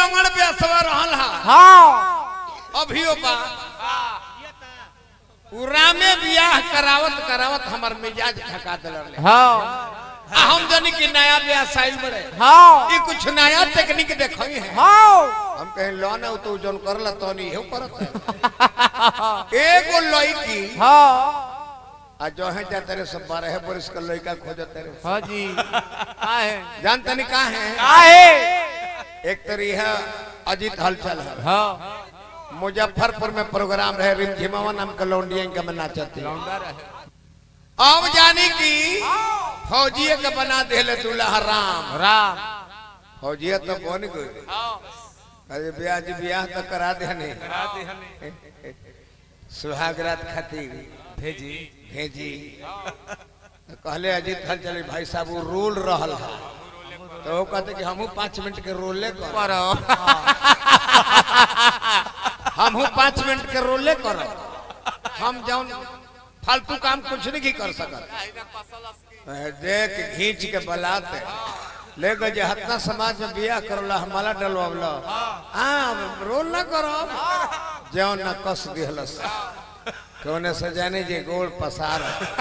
लंगड़ बेसवा रहल हा हाँ अभियो बा उरामे बियाह करावत करावत हमर मिजाज थका दिल हाँ आ हम जनी कि नया ब्याह साइल बड़े हाँ ये कुछ नया टेक्निक देखई है हाँ हम कहीं लोन है तो जौन करला तो नहीं है करत है एगो लड़की हाँ आ जो है जा तेरे सब बारह बरस का लड़का खोजत तेरे हाँ जी का है जानते नहीं कहा है का है एक तरी है अजीत हलचल है हाँ मुजफ्फरपुर में प्रोग्राम रहे रिमझिमावा नाम का लौंडिया इनका में नाचती लौंडा रहे अब जानी की फौजिए के बना देले दूल्हा राम राम फौजिया तो बन गई अरे ब्याह जी ब्याह तो करा देने सुहाग रात खातिर भेजी भेजी तो कहले अजीत हल चले भाई साहब वो रोल रहल है तो वो कहते कि हमहू पाँच मिनट के रोले कर करो हमहू पाँच मिनट के रोले कर हम जौन फालतू काम कुछ नहीं कर सकत देख घींच के बलाते ले गए जे हतना समाज में बियाह करला हमारा डलवावला हाँ रोल ना करो जौन न कस दिहलस कौने सजाने जे गोल पसार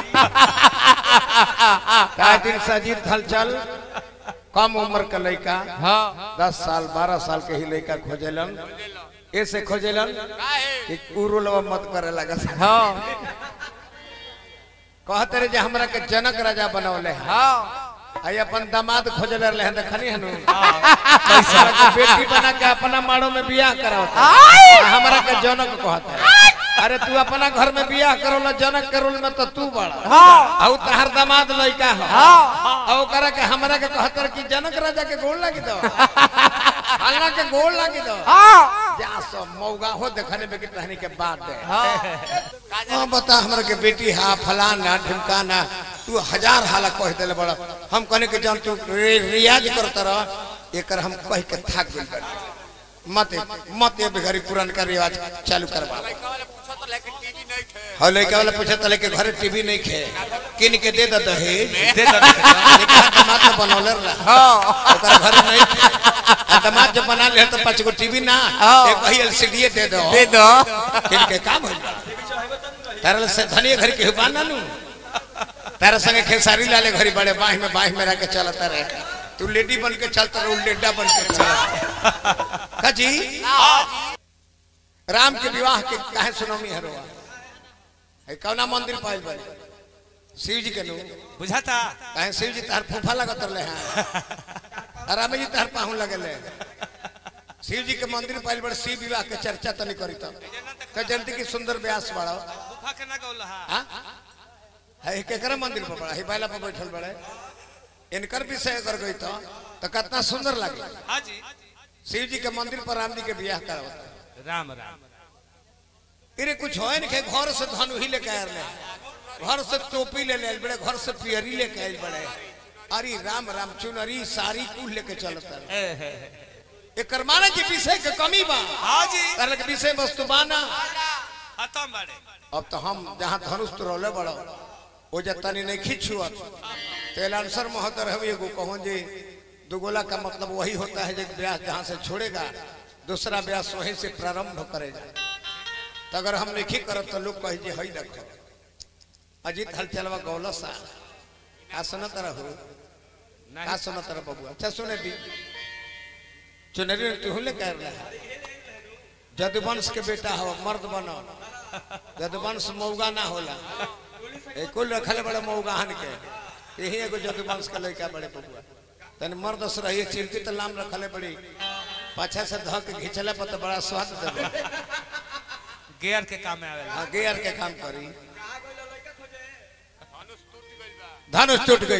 का दिन सजीत हलचल कम उम्र का लड़का हाँ दस साल बारह साल के ही लड़का खोजेलन ऐसे खोजेलन कि उरुलवा मत करे लगा हाँ कहते रहे जे हमरा के जनक राजा बनौले हैं हाँ आई अपन दामाद खोजले रहे हैं देखनी हनु हमरा के बेटी बना के अपना माड़ो में बियाह करावता आ हमरा के जनक कहता है अरे तू अपना घर में बियाह करोला जनक के रोल में तो तू बड़ा हाँ औ तहर दामाद लइका हो हाँ औ करे के हमरा के कहतर कि जनक राजा के गोल लागी दो हल्ला के गोल लागी दो हाँ जा सब मौगा हो देखने में कि तहनी के बात है हाँ हाँ बता हमरा के बेटी हा फलाना ढिमकाना तू हजार हाला कह देले बड़ा हम कहने के जान तू रि- रियाज करत रह एकर हम कह के थाक गइल बानी। मत मत ये बेघरी पुरान का रिवाज चालू करवा हाँ लड़का वाला पूछा तो लेके घरे टीवी नहीं खे किन के दे दे दहेज दे दो लेकिन दामाद तो बनौले रहा हाँ ओकर घरे नहीं खे आ दामाद जब बना ले तो पांच गो टीवी ना हाँ। एक वही एलसीडी दे दो दे दो किन के काम होइल बा तारा से धनिया घर के हुबा ना नु तारा संगे खेसारी लाले घरी बड़े बाह में बाह में रह के चलता रहे तू लेडी बन के चलता रहे लेडा बन के चलता खजी राम के विवाह के काहे सुनौनी हरवा है कौना मंदिर पाइल बड़े शिव जी के नु बुझाता काहे शिव जी तार फूफा लगत रहे हैं राम जी तार पाहु लगले शिव जी के मंदिर पाइल बड़े शिव विवाह के चर्चा तनी करी तब तो जनती की सुंदर व्यास बड़ा गुफा के ना गौला हाँ? है केकरा मंदिर पर बड़ा है बैला पर बैठल बड़े इनकर विषय कर गई तो तो कितना सुंदर लगे हाँ जी शिव जी के मंदिर पर राम जी के बियाह करावता राम राम इरे कुछ हो नहीं घर से धनु ही लेके आयल रहे घर से टोपी ले ले आइल बड़े घर से पियरी लेके आयल बड़े अरे राम राम चुनरी साड़ी कुल लेके चलता रहे एकर माने के विषय के कमी बा हाँ जी कारण के विषय वस्तु बाना खत्म बाड़े अब तो हम जहाँ धनुष तो रोले बड़ो वो जतनी नहीं खींचुअत तेल आंसर महोदय हम एगो कहूँ जी दुगोला का मतलब वही होता है जब ब्यास जहाँ से छोड़ेगा दूसरा ब्यास वहीं से प्रारंभ करेगा तो अगर हम नहीं करब तो लोग कहे जी हई रखो अजीत हलचलवा गौला सा का सुनत रहो का सुनत रह बबुआ अच्छा सुने दी चुनरी तू ले कर रहा जदुवंश के बेटा हो मर्द बनो जदुवंश मौगा ना होला ए कुल रखले बड़े मौगाहन के यही एगो जदुवंश के लड़का बड़े बबुआ तन मर्द से रहिए चिरकी तो नाम रखले बड़ी पाछा से धो के घिचले पर तो बड़ा स्वाद देवे गेयर के काम में आवेला हाँ गेयर के काम करी धनुष टूट गई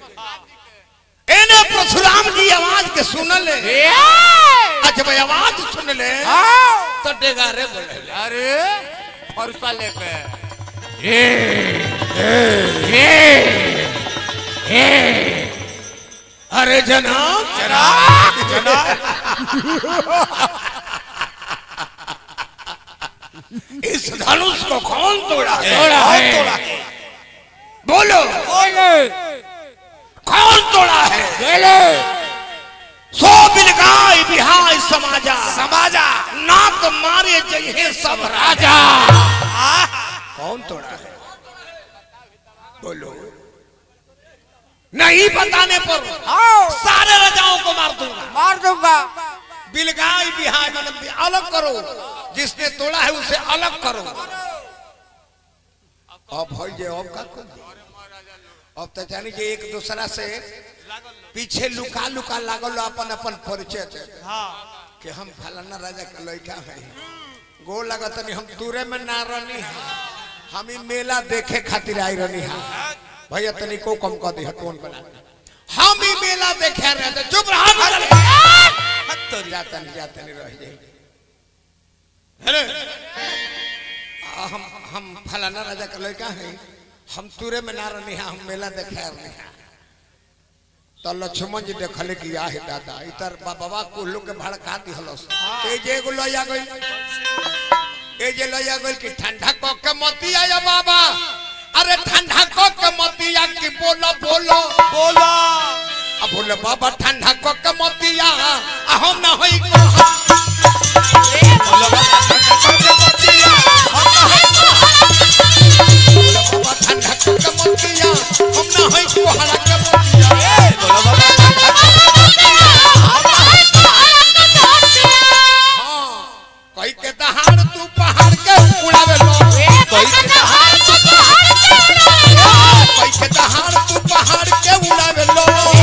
एने परशुराम जी आवाज के सुनले अच्छा भाई आवाज सुन ले तो डेगारे बोले अरे फरसा लेके अरे जनाब इस धनुष को कौन तोड़ा तोड़ा है। कौन तोड़ा है? बोलो कौन तोड़ा है सो बिलगाय बिहाय समाजा समाजा नाक मारे जगहे सब राजा आ कौन तोड़ा है बोलो नहीं बताने पर आओ सारे राजाओं को मार दूंगा मार दूंगा बिलगाई बिहाय मतलब अलग करो जिसने तोड़ा है उसे अलग करो अब भाई जे अब का कर दी? अब तो जानी जे एक दूसरा से पीछे लुका लुका लागल अपन अपन परिचय दे हाँ कि हम फलाना राजा का लड़का है गो लगत नहीं हम दूरे में ना रहनी है हम ई मेला देखे खातिर आई रहनी है भैया तनी को कम कर दी टोन बना हम ही मेला देखे रहे थे चुप रहा मगर हट तोरी जाता नहीं जाता नहीं रह जाए हेलो आ, हम हम फलाना राजा का लड़का है हम तुरे में ना रहनी है हम मेला देखे रहनी है तो लक्ष्मण जी देखले कि या है दादा इतर बाबा कुल्लू के भड़का दिहलस ए जे एगो लया गई ए जे लया गई कि ठंडा को के मती आया बाबा अरे ठंडा को के मती आ कि बोलो बोलो बोलो अब बोले बाबा ठंडा को के मती आ आ हम ना होई को बाबा ठंडा को के मती आ हम ना होई को हरा के मती आ हां कई के दहाड़ तू पहाड़ के उड़ावे लो कई के दहाड़ तू पहाड़ के उड़ावे लो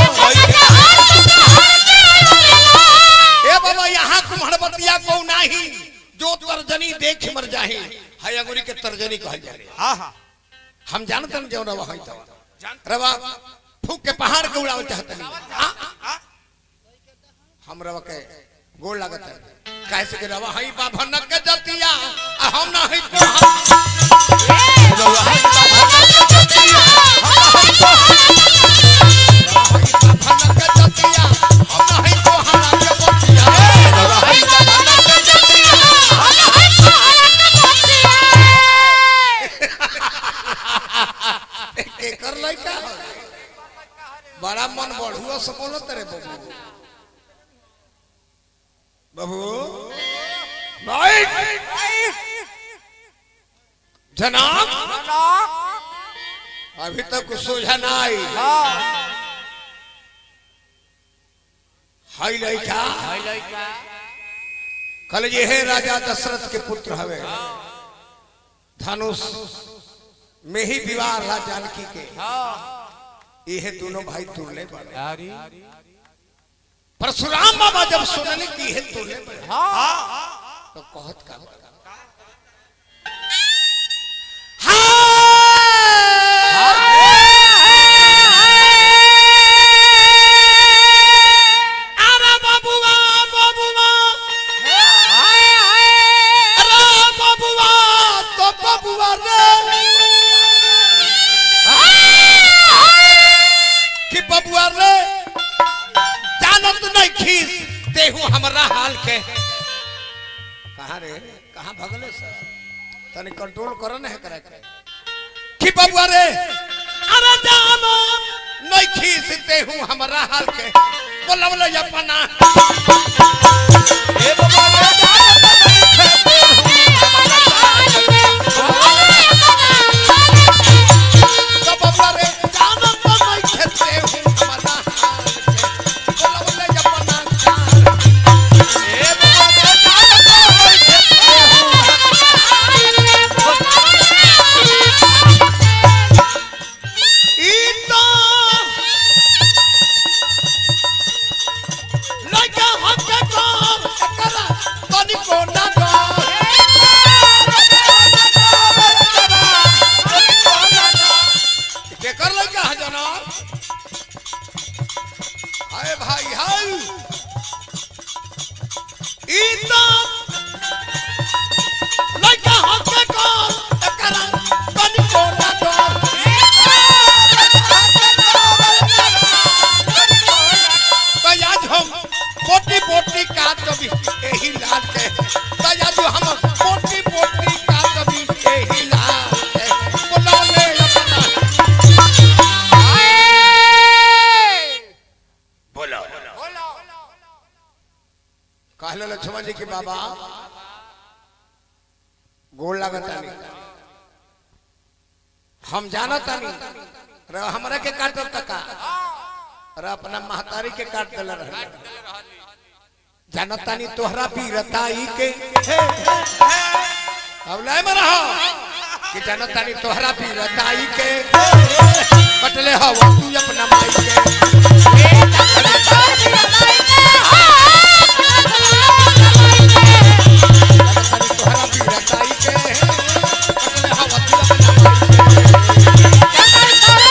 ए बाबा यहाँ कुम्हड़बतिया को नाही जो तर्जनी देख मर जाही है अंगुरी के तर्जनी कहल जाए हाँ हाँ हम जानते न जो रवा है तो जान रवा फूक के पहाड़ के उड़ावे चाहते नहीं हाँ? हाँ हम रवा के गोल लागत है कैसे के रवा है बाबा न के जतिया आ हम ना है को बाबा न के जतिया हम ना है को हरा के बतिया के कर लइका बड़ा मन बढ़ुआ से बोलो तेरे बबू बबू भाई जनाब अभी तक कुछ सोझा ना आई हाई लइका कल ये है राजा दशरथ के पुत्र हवे धनुष में ही विवाह रहा जानकी के ये दोनों भाई तुरले पड़े परशुराम बाबा जब सुनने की है तुरले पड़े तो कहत का अरे बाबुआ बाबुआ अरे बाबुआ तो बाबुआ रे कि बबुआ रे जानत नहीं खीस तेहू हमरा हाल के कहाँ रे कहाँ भगले सर तनी कंट्रोल करो ना है करे के कि बबुआ रे अरे जानो नहीं खीस तेहू हमरा हाल के बोलवले अपना तो बबुआ रे जानत नहीं खेते हूँ हमरा हाल के बोलवले अपना जान इतना लगा हम के काम करा तनी लक्ष्मण जी के बाबा गोल लगतानी हम जानतानी रे हमरा के काटब तका रे अपना महतारी के काट देले रहे जानतानी तोहरा वीरताई के अब ले मरा कि जानतानी तोहरा वीरताई के कटले हवा तू अपना माई के जानतानी तोहरा वीरताई के कटले हवा तू अपना माई के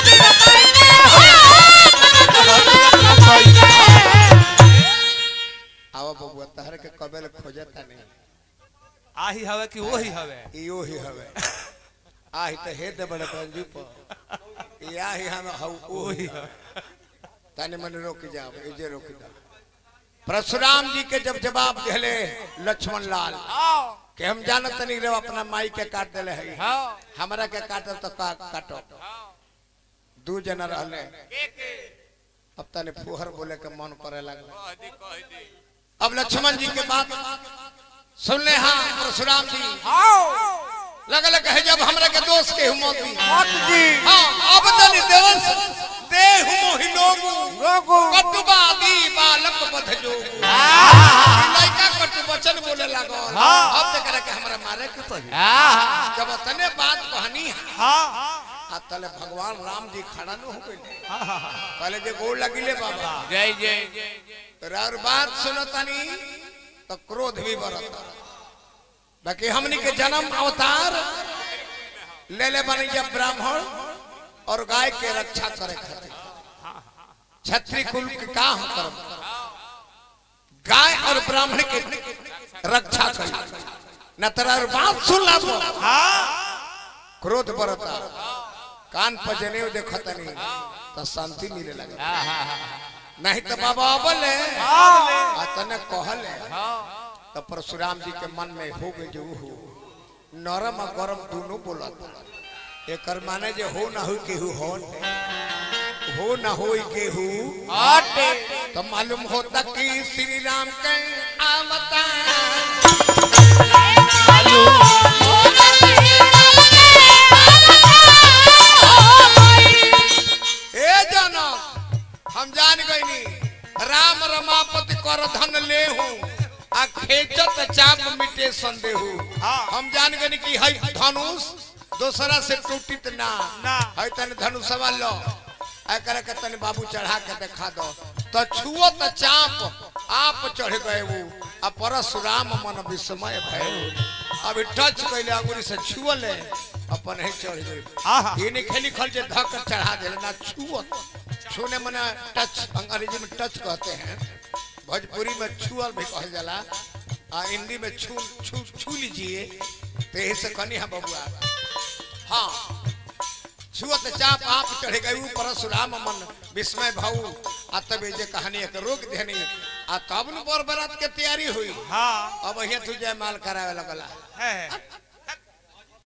आवा बबुआ तहर के कबेल खोजता नहीं आही हवे कि वही हवे इयो ही हवे आही तो हे दे बड़े पंजू पर या ही हम हऊ वही ओही हवे ताने मन रोक जाओ इजे रोक जाओ परशुराम जी के जब जवाब दिले लक्ष्मण लाल कि हम जानत नहीं रे अपना माई के काट देले है हमरा के काटब तो का काटो दू जना रहले अब तने फुहर बोले के मन करे लगल अब लक्ष्मण जी के बात सुनले हाँ परशुराम जी लगल कहे जब हमरा के दोस्त के मौत दी हाँ अब तनी देवंश देह मोहि लोगु कटुबादी बालक बध जोगु लइका कटु वचन बोले लागल अब तक के हमरा मारे के पड़ी जब तने बात कहनी आ तले भगवान राम जी खड़ा न हो गइले पहले जे गोड़ लगिले बाबा जय जय और बात सुनतानी तो क्रोध भी बढ़ता बाकी हमनी के जन्म अवतार ले ले बनी जब ब्राह्मण और गाय के रक्षा करे खातिर छत्री कुल के का हम करब गाय और ब्राह्मण के रक्षा करे न तेरा और बात सुन ला तो क्रोध बढ़ता कान पर जनेऊ देखतनी तो शांति मिले लगे नहीं तो बाबा बोले आ तने कहले तो परशुराम जी के मन में हो गए जो हो नरम और गरम दोनों बोलत एकर माने जे हो ना हो केहू हो हो ना हो केहू तो मालूम होता कि श्री राम के अवतार ए जनक हम जान गईनी राम रमापति कर धन ले आ खेचत चाप मिटे संदेहू हम जान गईनी कि हई धनुष दोसरा से टूटित ना ना। हई तने धनुषवा लो एकरा के तने बाबू चढ़ा के देखा दो तो छुओ त चाप आप चढ़ गए वो आ परशुराम मन विस्मय भय अभी टच कैले अंगुरी से छुअले अपन ही चढ़ आहा। गए ये नहीं खेली खल जे धक चढ़ा दे ना छुअत छूने मने टच अंग्रेजी में टच कहते हैं भोजपुरी में छुअल भी कहल जाला आ हिंदी में छू छू छू लीजिए तो यही से कनी है बबुआ हाँ छुअत चाप आप चढ़ गए परशुराम मन विस्मय भाऊ आ तब ये जे कहानी एक रोक देनी आ तब न बर बरात के तैयारी हुई हाँ अब यहाँ तुझे माल करावे लगला है